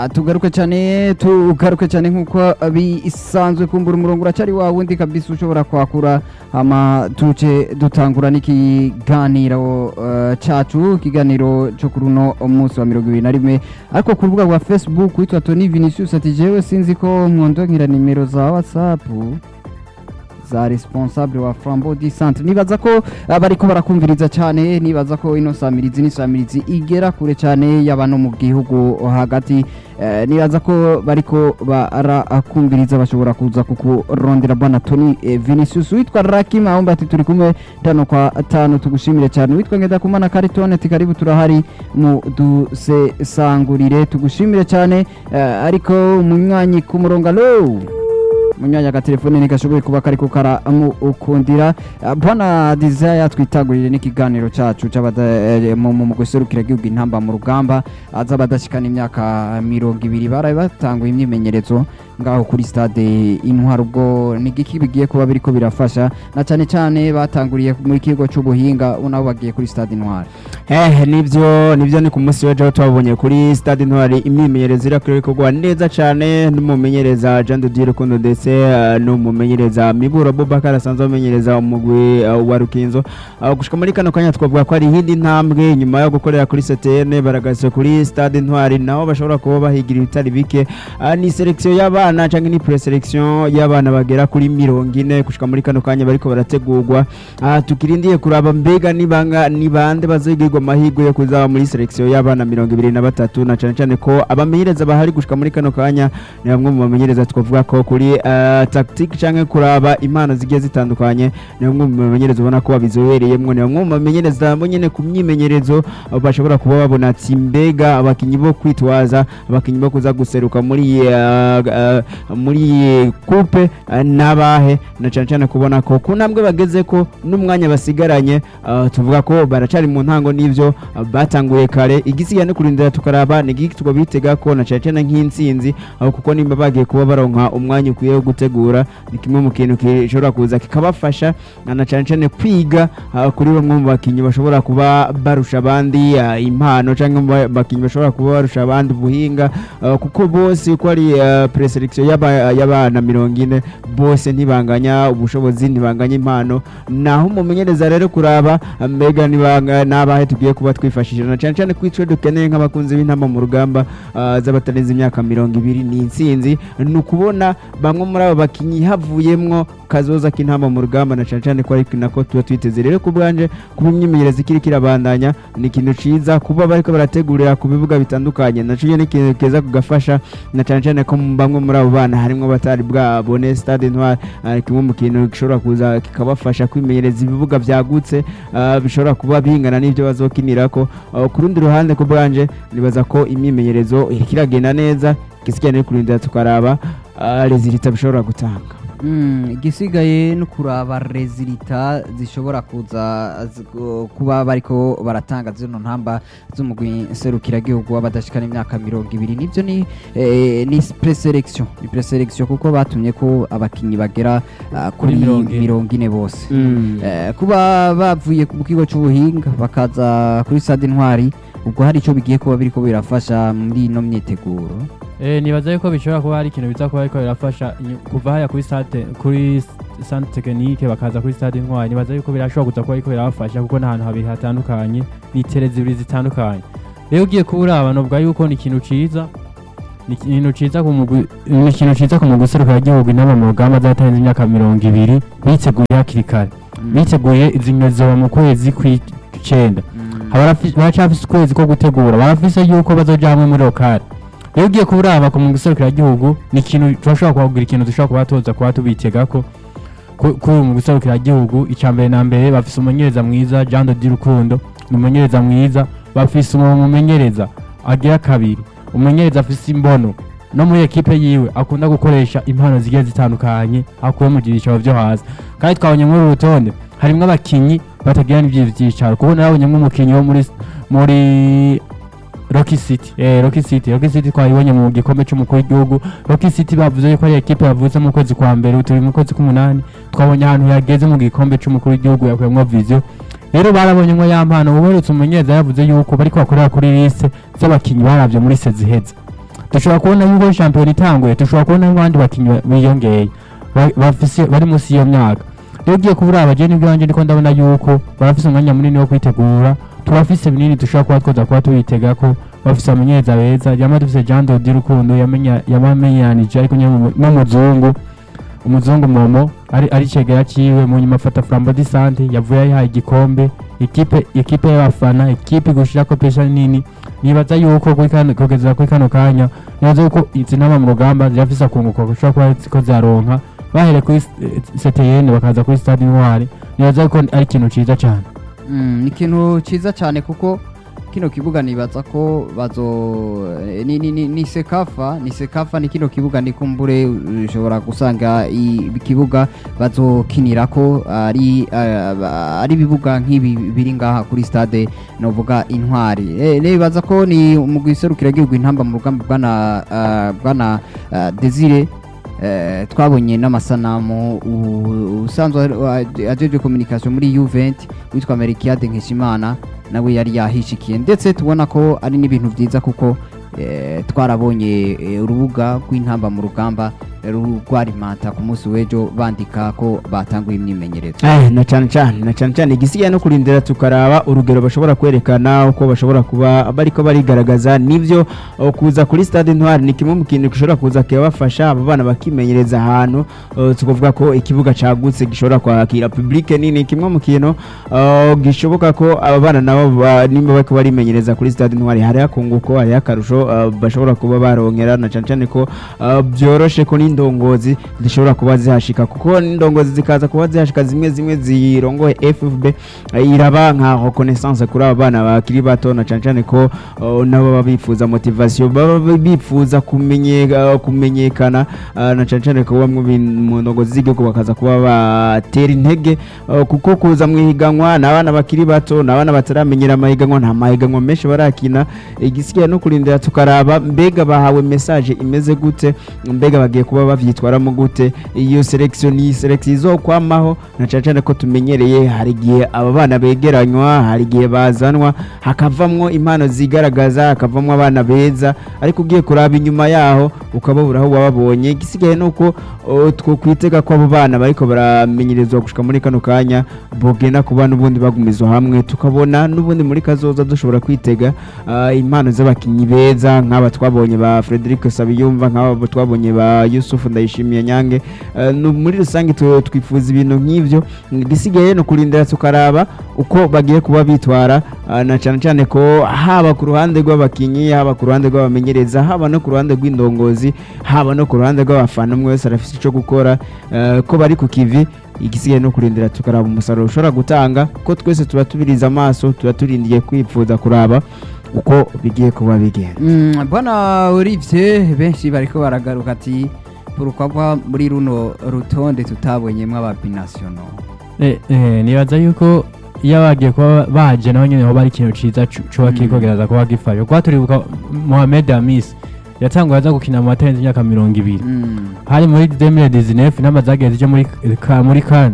Ah, tugaruke cyane tugaruke cyane nk'uko bisanzwe kumbura umurongo uracyari wa wundi kabisa ushobora kwakura hama tuce dutangura n'ikiganiro eh, cacu ikiganiro cyo kuri uno munsi wa mirongo ibiri na rimwe ariko ku rubuga rwa facebook witwa tony vinicius ati jewe sinzi ko nkondongira nimero za whatsapp za responsable wa flambeau du centre nibaza ko ah, bariko barakumviriza cyane nibaza ko ino samirizi ni samirizi igera kure cyane y'abano mu gihugu hagati eh, nibaza ko bariko barakumviriza bashobora kuza kukurondera bwana Tony eh, Vinicius witwa Rakim aomba ati turi kumwe tano kwa tano tugushimire cyane witwa ngenda kumana Cariton ati karibu turahari mu dusesangurire tugushimire cyane eh, ariko umunywanyi ku murongo alo munyanya agatelefone ntigashoboye kuba kariko karamukundira Uh, bwana desire twitagurire n'ikiganiro cacu c'abada- eh, mu mu- mu guserukira igihugu intamba mu rugamba aza badashikana imyaka mirongo ibiri baraye batanguye imyimenyerezo ngaho kuri stade intwaro ubwo ni igiki bigiye kuba biriko birafasha na cane cane batanguriye muri kigo c'ubuhinga nabo bagiye kuri stade intwaro Eh, nivyo nivyo ni ku munsi w'ejo aho twabonye kuri stade intwari imyimenyerezo irakwiye gukorwa neza cyane n'umumenyereza Jean de Dieu Rukundo ndetse eh, n'umumenyereza Miburo Abubakar asanzwe amenyereza umugwi eh, wa Rukinzo Ah, gushika muri kano kanya twavuga ko ari iyindi ntambwe nyuma yo gukorera kuri CTN baragaze kuri stade intwari naho bashobora kuba bahigira ibitari bike Ah, ni selection y'abana cyangwa ni preselection y'abana bagera kuri mirongo ine gushika muri kano kanya bariko barategurwa Ah, tukirindiye kuraba mbega nibanga ni bande bazigirwa amahirwe yo kuzaba muri selection y'abana mirongo ibiri na batatu na cyane cyane ko abamenyereza bahari gushika muri kano kanya ni bamwe mu bamenyereza twavuga ko kuri uh, tactique cyangwa kuraba impano zigiye zitandukanye ni bamwe mu bamenyereza ubona ko babizobereyemwo ni bamwe mu bamenyereza bo nyene ku myimenyerezo uh, bashobora kuba babona ati mbega abakinyi bo kwitwaza abakinyi bo kuza guseruka muri uh, uh, muri coupe uh, n'abahe na cyane cyane kubona ko ku ntambwe bageze ko n'umwanya basigaranye uh, tuvuga ko baracari mu ntango n'ivyo uh, batanguye kare igisigaye no kurindira tukaraba ni igiki twabitega ko na cyane cyane nk'intsinzi uh, kuko nimba bagiye kuba baronka umwanya ukwiye wo gutegura ni kimwe mu kintu gishobora kuza kikabafasha uh, na cyane cyane kwiga uh, kuri bamwe mu bakinyi bashobora kuba barusha abandi uh, impano cyangwa mu ba- bakinyi bashobora kuba barusha abandi ubuhinga uh, kuko bose uko ari uh, preselection y'aba- y'abana mirongo ine bose ntibanganya ubushobozi ntibanganya impano naho umumenyereza rero kuraba uh, mbega nibanga n'abahe tugiye kuba twifashishije na cyane cyane kwico dukeneye nk'abakunzi b'intama mu rugamba uh, z'abatarenze imyaka mirongo ibiri ni intsinzi ni ukubona bamwe muri abo bakinyi havuyemwo kazoza k'intama mu rugamba na cyane cyane ko ari nako tuba twiteze rero ku bwanje kuba imyimenyerezo ikiri kirabandanya ni ikintu ciza kuba bariko barategurira ku bibuga bitandukanye naco nyene ni ikintu keza kugafasha na cyane cyane ko bamwe muri abo bana harimwo batari bwabone stade intwari uh, kimwe mu kintu gishobora kuza kikabafasha kwimenyereza ibibuga byagutse uh, bishobora kuba bingana n'ibyo bazokinirako uh, ku rundi ruhande ku bwanje nibaza ko imyimenyerezo iriko iragenda neza igisigaye no kurindira tukaraba uh, rezilita bishobora gutanga Mm, igisigaye no kuraba rezilita zishobora kuza zi- gu- kuba bariko baratanga zino ntamba z'umugwi nserukiragihugu w'abadashikana imyaka mirongo ibiri nivyo ni eh, ni preselection ni preselection kuko batumye ko abakinyi bagera ah, kuri Kuri mirongo ine. mirongo ine bose Eh, kuba bavuye ku kigo c'ubuhinga bakaza kuri stade intwari ubwo hari ico bigiye kuba biriko birafasha muri ino myiteguro Eh, nibaza yuko bishobora kuba hari ikintu biza kuba ariko birafasha inyu- kuva haya kuri stade kuri centre technique bakaza kuri stade intwari nibaza yuko birashobora kuza kuba ariko birabafasha kuko n'ahantu habiri hatandukanye ni tere zibiri zitandukanye rero ugiye kuba uraba novuga yuko ni ikintu ciza ni ikintu ciza ku mugwi ni ikintu ciza ku mugwi userukira igihugu inama mu rugamba zatarenze imyaka mirongo ibiri biteguye hakiri kare biteguye izi nkino zizoba mu kwezi kw'icenda baracafise ukwezi ko gutegura barafise yuko bazoja hamwe muri lokale rero ugiye kuba uraba ku mugwi userukiragihugu ni ikintu turashobora kubagira ikintu dushobora kuba tuza kuba tubitegako ku- kuri uyu mugwi userukiragihugu icya mbere na mbere bafise umumenyereza mwiza jean de rukundo ni umumenyereza mwiza bafise umumenyereza agira kabiri umumenyereza afise imbono no muri ekipe yiwe akunda gukoresha impano zigiye zitandukanye akuye mu byicaro byo hasi kandi twabonye muri uru rutonde harimwo abakinyi batagira n'ivyicaro kuko narabonyemo umukinyi wo muri muri Rocky City eh Rocky City Rocky City twayibonye mu gikombe cy'umukuru w'igihugu Rocky City bavuze ko ari ekipe yavutse mu kwezi kwa mbere turi mu kwezi k'umunani twabonye ahantu yageze mu gikombe cy'umukuru w'igihugu yakuyemo vision rero barabonye ngo yampano ubuherutse umumenyereza yavuze yuko bariko bakorera kuri liste z'abakinyi baravye muri seziheza dushobora kubona yuko shampiyona itanguye dushobora kubona n'abandi bakinnyi biyongeye ba- bafise bari munsi y'iyo myaka rero ugiye kubura abajeni bwanjye ndiko ndabona yuko barafise umwanya munini wo kwitegura turafise binini dushobora kuba twoza kuba tubitega ko bafise amenyereza beza yama dufise Jean Dodi Rukundo yamenya yabamenyanije ariko nyine mu- n'umuzungu umuzungu momo ari ari cegera ciwe mu nyuma afata Flambeau de Sante yavuye yahaye igikombe ekipe ekipe y'abafana ekipe gushirako pesha nini nibaza yuko kuri kano kugeza kuri kano kanya nibaza yuko izi nama mu rugamba zirafise akunguko gushobora kuba ziko zaronka bahere kuri CTN bakaza kuri Stade Intwari nibaza yuko ari ikintu ciza cyane Mm, ni ikintu cyiza cyane kuko kino kibuga nibaza ko bazo eh, ni, ni, ni, ni sekafa ni sekafa ni kino kibuga ni kumbure ushobora gusanga i- ikibuga bazokinirako ari uh, ari ibibuga nk'ibi biri ngaha kuri stade novuga intwari eh, nibaza ko ni umugwi serukiragihugu intamba mu rugamba bwana uh, bwana uh, Desire Eh, twabonye n'amasanamu u- usanzwe ari- ajeje communication muri Juvent witwa Merikiade Nkeshimana nawe yari yahishikiye ndetse tubona ko ari n'ibintu byiza kuko eh, twarabonye eh, urubuga rw'intamba mu rugamba eh, ru- rwarimata ku munsi w'ejo bandika ko batanguye imyimenyerezo Eh, na cyane cyane na cyane cyane igisigaye no kurindira tukaraba urugero bashobora kwerekana uko bashobora kuba bariko barigaragaza nivyo uh, kuza kuri stade ntwari ni kimwe mu kintu gishobora kuza kibafasha abo bana bakimenyereza ahantu uh, tukavuga ko ikibuga cagutse gishobora kwakira public nini kimwe mu kintu uh, gishoboka ko aba bana nabo ba- nimba bariko barimenyereza kuri stade ntwari hari akunguko hari akarusho uh, bashobora kuba baronkera na cyane cyane ko uh, byoroshe ko n'indongozi zishobora kuba zihashika kuko n'indongozi zikaza kuba zihashika zimwe zimwe zirongoye FFB eh, iraba nka reconnaissance kuri aba bana bakiri bato na cyane cyane ko uh, nabo baba bifuza motivation baba bifuza kumenye uh, kumenyekana uh, na cyane cyane ko bamwe bin- mu ndongozi z'igihugu bakaza kuba batera intege uh, kuko kuza mu ihiganwa ni abana bakiri bato ni abana bataramenyera amahiganwa nta mahiganwa menshi barakina igisigaye no kurindira tukaraba mbega bahawe message imeze gute mbega bagiye kuba bavyitwaramo gute iyo selection ni selection izokwamaho na cyane cyane ko tumenyereye hari igihe aba bana begeranywa hari igihe bazanwa hakavamwo impano zigaragaza hakavamwo abana beza ariko ugiye kuraba inyuma yaho ukababura aho wababonye igisigaye ni uko o, two kwitega ko abo bana bariko baramenyerezwa gushika muri kano kanya bogenda kuba n'ubundi bagumizwa hamwe tukabona n'ubundi muri kazoza dushobora kwitega ah, impano z'abakinnyi beza nk'aba twabonye ba Frederic Sabiyumva nk'aba twabonye ba Yusuf Ndayishimiye Nyange Eh, no- muri rusange tu- twifuza ibintu nk'ivyo igisigaye no kurindira tukaraba uko bagiye kuba bitwara ah, na cyane cyane ko haba ku ruhande rw'abakinnyi haba ku ruhande rw'abamenyereza haba no ku ruhande rw'indongozi haba no ku ruhande rw'abafana umwe wese arafite icyo gukora eh, ko bari ku kivi igisigaye no kurindira tukaraba umusaruro ushobora gutanga ko twese tuba tubiriza amaso tuba turindiye kwipfuza kuraba uko bigiye kuba bigenda Mm, bwana Olivier benshi bariko baragaruka ati pourquoi muri runo rutonde tutabonyemwo ababinational Eh, eh, nibaza yuko iyo bagiye kuba baje naho nyene hoba ari ikintu ciza cu- coba kiriko Mm. kiraza kuba gifasha kuba turibuka Mohamed Amis yatanguye aza gukina mu matarenze imyaka mirongo ibiri Mm. hari muri 2019 inama zagiye zije muri ka, muri kan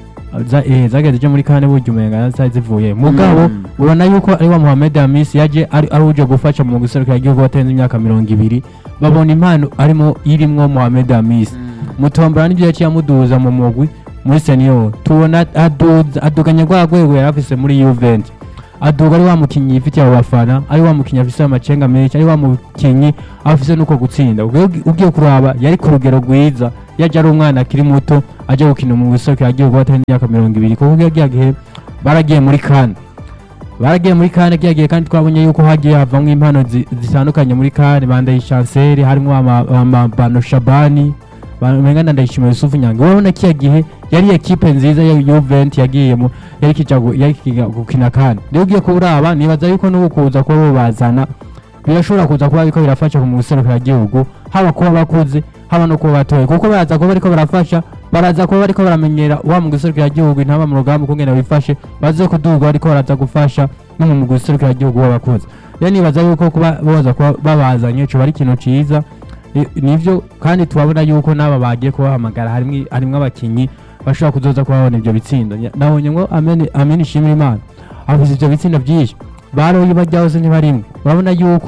za, eh, zagiye zije muri kan burya umenga zari zivuye mugabo Mm. urabona yuko ari wa Mohamed Amis yaje ari, ari uje gufasha mu guserukira igihugu batarenze imyaka mirongo ibiri babona impano arimo irimwo Mohamed Amis Mm. mutombora n'ibyo yaciye amuduza mu mugwi muri senior tubona aduza aduganya rwa rwego yari afise muri Juventus aduga ari wa mukinyi yifitiye abo bafana ari wa mukinyi afise amacenga menshi ari wa mukinyi afise nuko gutsinda Ubwo ugi- ugiye kuraba yari ku rugero rwiza yaje ari umwana akiri muto aje gukina mu isoko yagiye kuba atari imyaka mirongo ibiri kuko yagiye gihe baragiye muri kane baragiye muri kane kiya gihe kandi twabonye yuko hagiye havamwo impano zi- zitandukanye muri kane bandaye chancel harimo ama- amabano shabani bamenga na ndayishimiye yusufu nyange urabona kiya gihe yari ekipe nziza ya Juventus yagiyemo yari kija gu- yari kija gukina kane rero ugiye kuraba nibaza yuko n'ubu kuza kuba bobazana birashobora kuza kuba ariko birafasha ku muserukira gihugu haba kuba bakuze haba no kuba batoye kuko baraza kuba bariko barafasha baraza kuba bariko baramenyera wa mu guserukira gihugu intaba mu rugamba ukungene bifashe baze kuduga bariko baraza gufasha no mu guserukira gihugu w'abakuze rero nibaza yuko kuba boza kuba babazanye coba ari ikintu ciza Ni- nivyo kandi tubabona yuko n'aba bagiye kubahamagara harimwo harimwo abakinyi bashobora kuzoza kubabona ivyo bitsindo Nya- nabonye ngo Amen Amen ishimira Imana afise ivyo bitsindo vyinshi baroye bajya hose ntibarimwe urabona yuko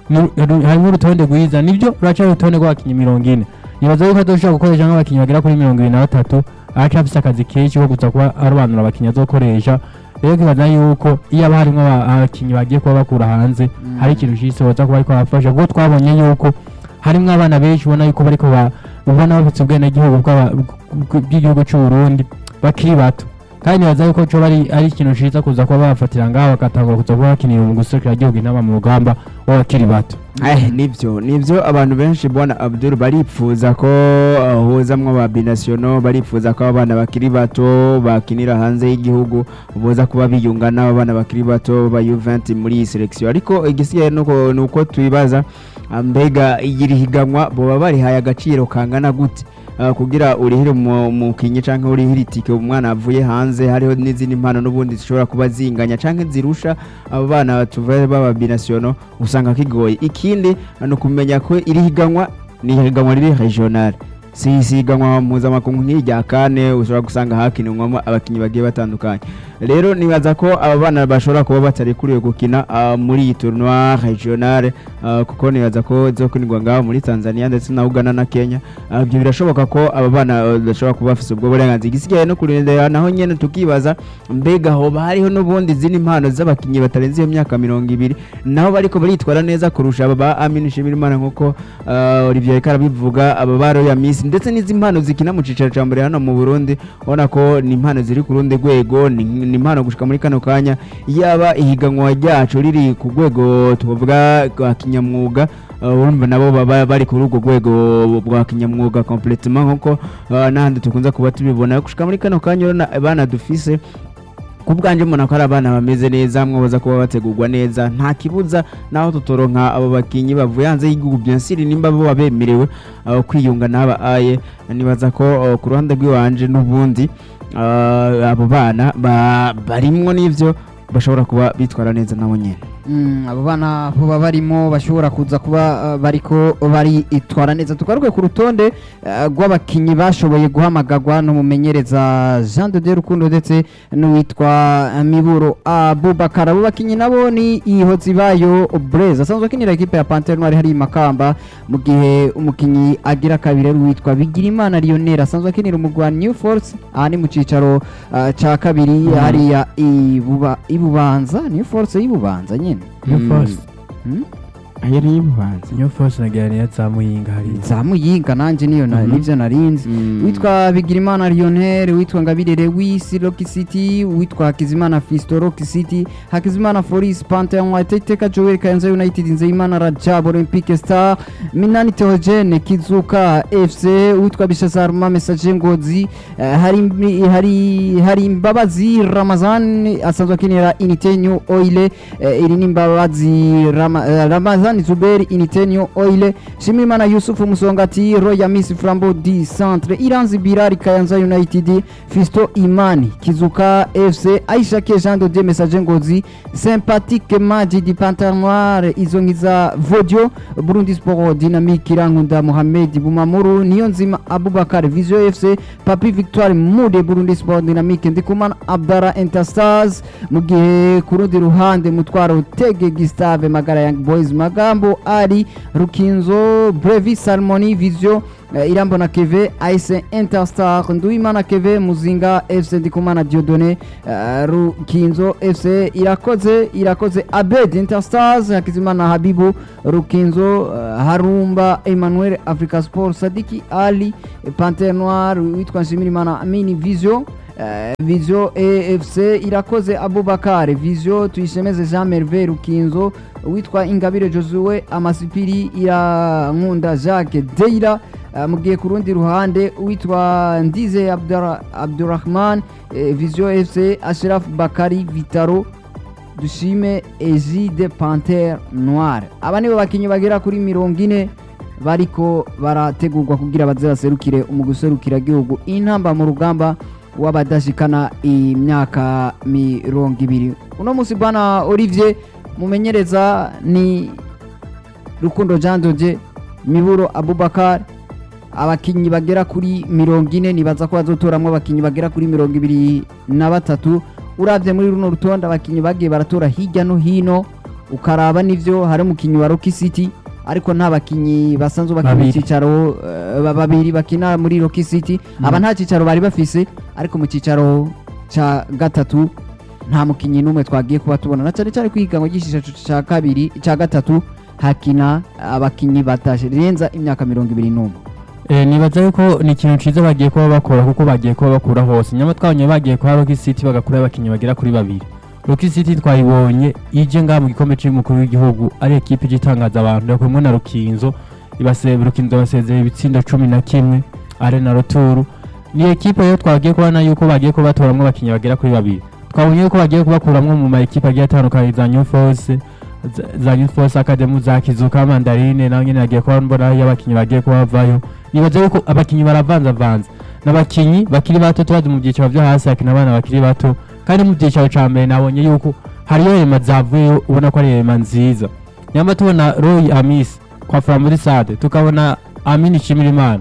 nu- ru- harimo urutonde rwiza nibyo ruraca urutonde rw'abakinnyi mirongo ine nibaza yuko azoshobora gukoresha nk'abakinnyi bagera kuri mirongo ibiri na batatu araca afise akazi kenshi ko kuza kuba arobanura abakinnyi azokoresha rero kibaza yuko iyo haba harimo aba- abakinnyi bagiye kuba bakura hanze hari ikintu cise boza kuba ariko barafasha kuko twabonye yuko harimo abana benshi ubona yuko bariko ba- ubona bafite ubwenegihugu bw'aba- bw- bw'igihugu cy'u Burundi bakiri bato kandi nibaza yuko coba ari ari ikintu ciza kuza kuba bafatira ngaho bagatangura kuza kuba bakinira mu guserukira igihugu intama mu rugamba w'abakiri bato Eh, nivyo nivyo abantu benshi bwana Abdul baripfuza ko uh, huzamwo ba binationaux baripfuza ko abana bakiri bato bakinira hanze y'igihugu boza kuba biyunga n'abo bana bakiri bato ba Juventus muri iyi selection ariko igisigaye nuko nuko twibaza ah, mbega iri higanwa boba barihaye agaciro kangana gute Ah, kugira urihire mu- umukinyi canke urihire itike umwana avuye hanze hariho n'izindi mpano n'ubundi zishobora kuba zinganya canke zirusha abo bana tuva baba binationaux usanga kigoye ikindi ni ukumenya ko iri higanwa ni higanwa riri regional si isiganwa mpuzamakungu nk'irya kane ushobora gusanga hakinirwamo abakinnyi bagiye batandukanye rero nibaza ko aba bana bashobora kuba batarekuriwe gukina ah, muri iyi tournoi regional ah, kuko nibaza ko izokinirwa ngaho muri tanzania ndetse na uganda na kenya Ah, ibyo birashoboka ko aba bana ah, bashobora kuba bafite ubwo burenganzira igisigaye no kurindira naho nyene tukibaza mbega hoba hariho n'ubundi zindi mpano z'abakinnyi batarenze iyo myaka mirongo ibiri naho bariko baritwara neza kurusha aba ba Amin Shimirimana nkuko uh, Olivier Reka arabivuga aba ba Royal Miss ndetse n'izi mpano zikina mu cicaro ca mbere hano mu Burundi ubona ko ni impano ziri ku rundi rwego ni ni impano gushika muri kano kanya yaba ihiganwa ryacu riri ku rwego tuvuga rwa kinyamwuga uh, urumva nabo baba bari kuri urwo rwego bwa kinyamwuga completement nkuko uh, n'ahandi tukunze kuba tubibona gushika muri kano kanya urabona abana dufise ku bwanjye mbona ko ari abana bameze neza mwabaza kuba bategurwa neza nta kibuza naho tutoronka abo bakinnyi bavuye hanze y'igihugu byensiri nimba bo bemerewe uh, kwiyunga n'aba aye nibaza ko uh, ku ruhande rw'iwanje n'ubundi uh, abo bana ba- barimwo n'ivyo bashobora kuba bitwara neza nabo nyene Mm, abo bana baba barimo bashobora kuza kuba uh, bariko baritwara neza tugaruke ku rutonde uh, rw'abakinyi bashoboye guhamagarwa n'umumenyereza Jean de Dieu Rukundo ndetse n'uwitwa uh, Miburo Abubakar abo bakinyi nabo ni Ihozibayo Blaise asanzwe akinira ekipe ya Panthère Noire hari i Makamba mu gihe umukinyi agira kabiri ari uwitwa Bigirimana Lionel asanzwe akinira umugwa New Force aha ni mu cicaro uh, ca kabiri hariya ibuba ibubanza New Force y'ibubanza nyene New Mm. Force Hmm? ayo ni ibubanza New Force nagira niyo zamuyinga hariya nzamuyinga nanje niyo na- Mhm. nivyo narinzi Mm. witwa bigirimana lionel witwa ngabire lewis rock city witwa hakizimana fisto rock city hakizimana foris pantheon ateteka joel kayanza united nzeyimana rajab olympique star minani theogene kizuka fc witwa bishazaruma message ngozi eh, hari, hari, hari imbabazi ramazan asanzwe akinira initenyo oile eh, iri ni imbabazi Rama, eh, ramazan zuberi initenyo oile shimimana yusufu musongati roya miss flambo di centre iranzi birari kayanza united fisto imani kizuka fc aishake jean de dieu message ngozi sympathique maji di pantar noire izo nkiza vodio burundi sport dynamique irankunda mohamed bumamuru niyo nzima abubakar visio fc papi victoire mude burundi sport dynamique ndikumana abdara interstars mu gihe ku rundi ruhande mutwaro tege gustave magara young boys magambo ari rukinzo brevi salmoni visio eh, irambona keve aise interstar nduwimana keve muzinga fc ndikumana diodone eh, rukinzo fc irakoze irakoze abed interstars hakizimana habibu rukinzo eh, harumba emmanuel africa sport sadiki ali eh, panter noir witwa nshimirimana amini visio Eh, visio efc irakoze abubakar visio tuyishemeze jean merve rukinzo witwa ingabire josue amasipiri irankunda jacques deira Eh, mu gihe ku rundi ruhande witwa ndize Abdura- abdurahman eh, visio fc ashraf bakari vitaro dushime egide panter noire aba nibo bakinnyi bagera kuri mirongo ine bariko barategurwa kugira baze baserukire umuguserukira gihugu intamba mu rugamba w'abadashikana imyaka mirongo ibiri uno munsi bwana olivier mumenyereza ni rukundo jean dode miburo abubakar abakinnyi bagera kuri mirongo ine nibaza ko bazotoramwo abakinnyi bagera kuri mirongo ibiri na batatu uravye muri runo rutonde abakinnyi bagiye baratora hirya no hino ukaraba n'ivyo hari umukinyi wa Rocky City ariko nta bakinyi basanzwe bakina mu Babiri. cicaro eh, ba- babiri bakina muri Rocky City aba nta cicaro bari bafise ariko mu cicaro ca gatatu nta mukinyi n'umwe twagiye kuba tubona na cyane cyane kwiganwa ry'icicaro ca kabiri ca gatatu hakina abakinyi batarenza imyaka mirongo ibiri n'umwe Eh, nibaza yuko ni ikintu ciza bagiye kuba bakora kuko bagiye kuba bakura hose nyama twabonye bagiye kwa Rocky City bagakura abakinyi bagera kuri babiri Rocky City twayibonye ije ngaha mu gikombe c'umukuru w'igihugu ari ekipe ije itangaza abantu yakumwe na Rukinzo ibase Rukinzo basezeye ibitsindo cumi na kimwe Arena Roturu ni ekipe rero twagiye kubona yuko bagiye kuba batoramwo abakinyi bagera kuri babiri twabonye yuko bagiye kubakuramwo mu ma ekipe agiye atandukanye za New Force za- za Youth Force Academy za Kizuka Mandarine naho nyene nagiye kuba mbona y'abakinyi bagiye kuba bavayo nibaza yuko abakinyi baravanzavanze n'abakinyi bakiri bato tubazi mu byiciro byo hasi hakina abana bakiri bato kandi mu byiciro ca mbere nabonye yuko hariyo rema zavuyeyo ubona ko ari rema nziza nyamba tubona Roy Amis kwa Framuri Sade tukabona Amini Shimirimana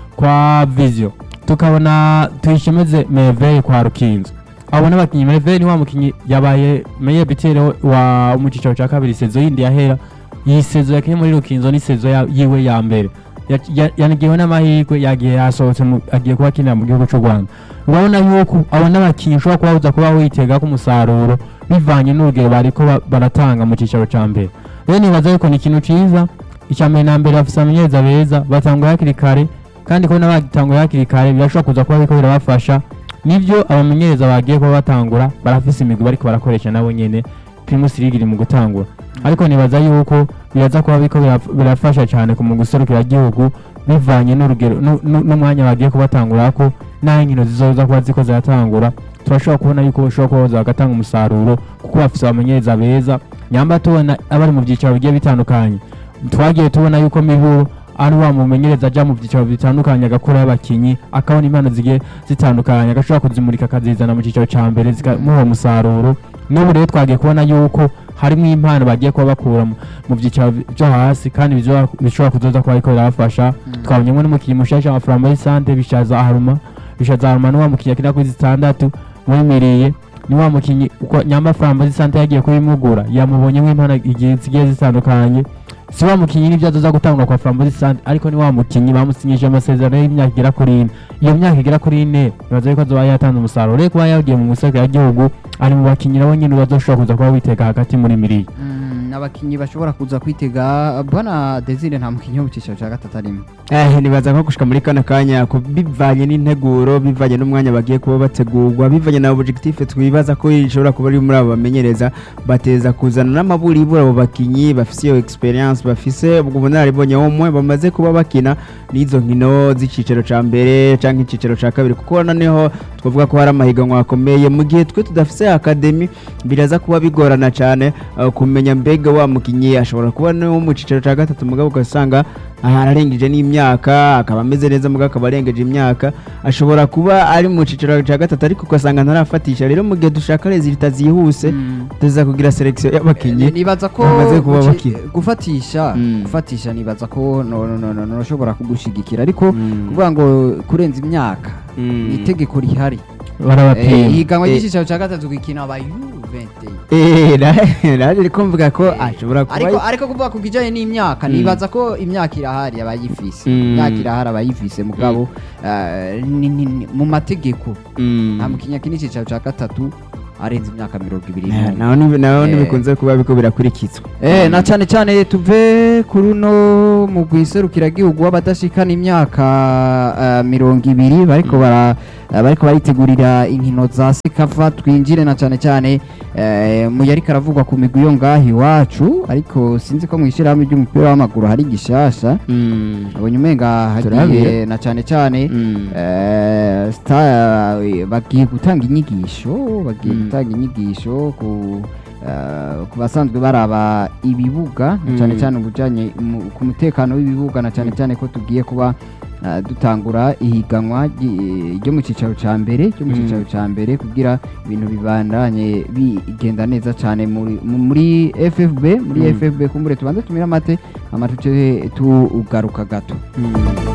kwa Vision tukabona Tuyishemeze Merveille kwa Rukinzo abo n'abakinyi Merveille ni wa mukinyi yabaye meye bitere wa mu cicaro ca kabiri sezo yindi yahera iyi sezo yakinye muri Rukinzo ni sezo ya- yiwe ya mbere Ya- ya- yanigiwe n'amahirwe yagiye yasohotse mu- agiye kuba akinira mu gihugu c'u Rwanda urabona yuko abo n'abakinyi ushobora kuba uza kuba witega ko umusaruro bivanye n'urugero bariko ba- baratanga mu cicaro ca mbere rero nibaza yuko ni ikintu ciza icya mbere na mbere bafise amenyereza beza batangura hakiri kare kandi kubona bagitanguye hakiri kare birashobora kuza kuba biriko birabafasha nivyo abamenyereza bagiye kuba batangura barafise imigwi bariko barakoresha nabo nyene primus league iri mu gutangura ariko nibaza yuko biraza kuba biriko biraf- birafasha cyane ku mu guserukira igihugu bivanye n'urugero nu- nu- n'umwanya bagiye kubatangurako n'aho inkino zizoza kuba ziko ziratangura turashobora kubona yuko bashobora kuba baza bagatanga umusaruro kuko bafise abamenyereza beza nyamba tubona abari mu byicaro bigiye bitandukanye twagiye tubona yuko miburo ari wa mumenyereza aja mu byicaro bitandukanye agakuraho abakinyi akabona impano zigiye zitandukanye agashobora kuzimurika akazizana mu cyiciro ca mbere zikamuha umusaruro n'ubu rero twagiye kubona yuko harimo impano bagiye kuba bakura mu- mu byiciro byo hasi kandi bizoba- bishobora kuzoza kuba ariko birabafasha twabonyemo n'umukinnyi mushasha wa Flambeau Sante bishaza Haruma bishaza Haruma ni wa mukinnyi akina kuri zitandatu muri miriye ni wa mukinnyi uko nyamba Flambeau Sante yagiye kubimugura yamubonyemo impano igihe zigiye zitandukanye si wa mukinnyi n'ibyo azoza gutangura kwa Flambeau Sante ariko ni wa mukinnyi bamusinyije amasezerano y'imyaka igera kuri ine iyo myaka igera kuri ine bibaza yuko azoba yatanze umusaruro rero kuba yagiye mu musaka y'igihugu ari mu bakinnyi nabo nyine bazoshobora kuza kuba witega hagati muri miriye Mm, abakinyi bashobora kuza kwitega bwana Desire nta mukinyi wo mu cicaro ca gatatu arimo Eh, nibaza ko gushika muri kano kanya ko bivanye n'integuro bivanye n'umwanya bagiye kuba bategurwa bivanye na objectif twibaza ko ishobora kuba ari muri abo bamenyereza bateza kuzana n'amaburi ibura abo bakinyi bafise iyo experience bafise ubwo bunararibonye umwe bamaze kuba bakina n'izo nkino z'icicaro ca mbere canke icicaro ca kabiri kuko noneho twavuga ko hari amahiganwa akomeye mu gihe twe tudafise academy biraza kuba bigorana cane uh, kumenya mbega wa mukinyi ashobora kuba no mu cicaro ca gatatu mugabo ugasanga ararengeje n'imyaka akaba ameze neza mugabo akaba arengeje imyaka ashobora kuba ari mu cicaro ca gatatu ariko ugasanga ntarafatisha rero mu gihe dushaka resultat zihuse Mm. tuza kugira selection y'abakinyi Ni- nibaza ko bamaze kuba guci- bakina. gufatisha Mm. gufatisha nibaza ko no no no no no ushobora kugushigikira ariko Mm. kuvuga ngo kurenza imyaka Mm. ni itegeko rihari Eh, barabapima ihiganwa Eh. ry'icicaro ca gatatu gikina aba U21 Eh, na- naje riko mvuga ko ashobora kuba ariko ariko kuvuga ku kijanye n'imyaka Mm. nibaza ko imyaka irahari abayifise Mm. imyaka irahari abayifise mugabo eh, ni- ni- ni- mu mategeko Mm. nta mukinnyi akina icicaro ca gatatu arenze imyaka mirongo ibiri Eh, n'umwe naho ni- naho Eh. ntibikunze kuba biko birakurikizwa Eh, na cyane cyane tuve kuri uno mu gihugu w'abadashikana imyaka eh, mirongo ibiri bariko bara eh, bariko baritegurira inkino za sekafa twinjire na cyane cyane eh, mu yari karavugwa ku migwi yo ngaho iwacu ariko sinzi ko mu ishyirahamwe ry'umupira w'amaguru hari gishasha Mm. abonye umenga hagiye Turabire. na cyane cyane Mm. Eh, Star eh, bagiye gutanga inyigisho bagiye Mm. gutanga inyigisho ku eh, ku basanzwe baraba ibibuga na cyane Mm. cyane ubujyanye mu- ku mutekano w'ibibuga na cyane cyane ko tugiye kuba eh, dutangura ihiganwa ry- ryo mu cyicaro cya mbere ryo mu Mm. cyicaro cya mbere kugira ibintu bibandanye bigenda neza cyane muri mu- muri FFB muri Mm. FFB kumbure tubanze tumire amate amatuce tugaruka gato Mm.